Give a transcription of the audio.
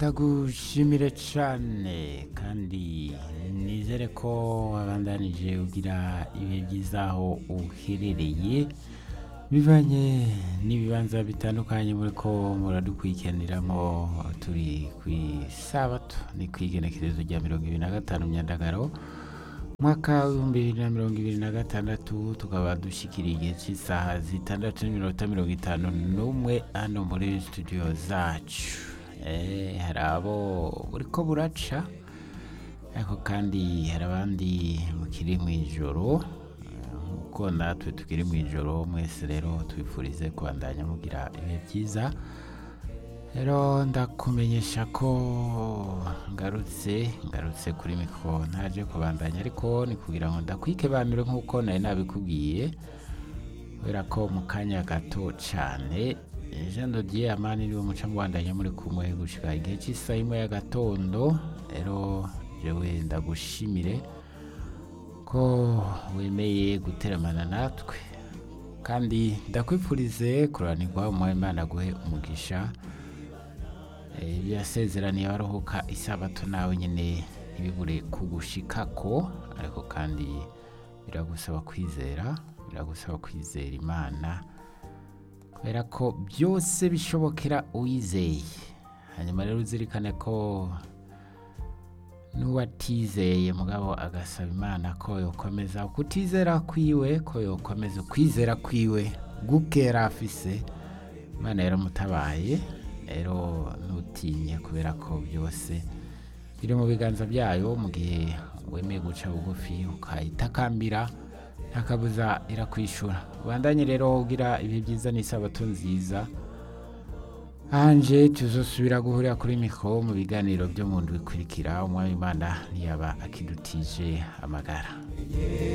ndagushimire cyane kandi nizere ko wabandanije ugira ibihe byiza aho uherereye bivanye n'ibibanza bitandukanye muri ko muradukurikiraniramo turi ku isabato ni ku igenekerezo rya mirongo ibiri na gatanu myandagaro umwaka w'ibihumbi bibiri na mirongo ibiri na gatandatu tukaba dushyikiriye igihe cy'isaha zitandatu n'iminota mirongo itanu n'umwe hano muri studio zacu Eh, hari abo buriko buraca ariko kandi hari abandi mukiri mu ijoro Eh, nk'uko natwe tukiri mu ijoro mwese rero tubifurize kubandanya mugira ibihe byiza rero ndakumenyesha ko ngarutse ngarutse kuri mikoro ntaje kubandanya ariko ni kugira ngo ndakwikebanure nk'uko nari nabikubwiye kubera ko mu kanya gato cyane jean dodier amani niwe muca mubandanya muri kumwe gushika igihe cy'isaha imwe y'agatondo rero jewe ndagushimire ko wemeye guteramana natwe kandi ndakwifurize kuranirwa umuha imana guhe umugisha Eh, ibyo yasezeraniye abaruhuka isabato nawe nyine ntibibure kugushikako ariko kandi biragusaba kwizera biragusaba kwizera imana kubera ko byose bishobokera uwizeye hanyuma rero uzirikane ko n'uwatizeye mugabo agasaba imana ko yokomeza kutizera kwiwe ko yokomeza ukwizera kwiwe gukera afise imana yaramutabaye rero ntutinye kubera ko byose biri mu biganza byayo mu gihe wemeye guca bugufi ukayitakambira ntakabuza irakwishura ubandanye rero ugira ibihe byiza n'isabato nziza hanje tuzosubira guhurira kuri mikoro mu biganiro byo mu ndwi ikurikira umwami imana ntiyaba akidutije amagara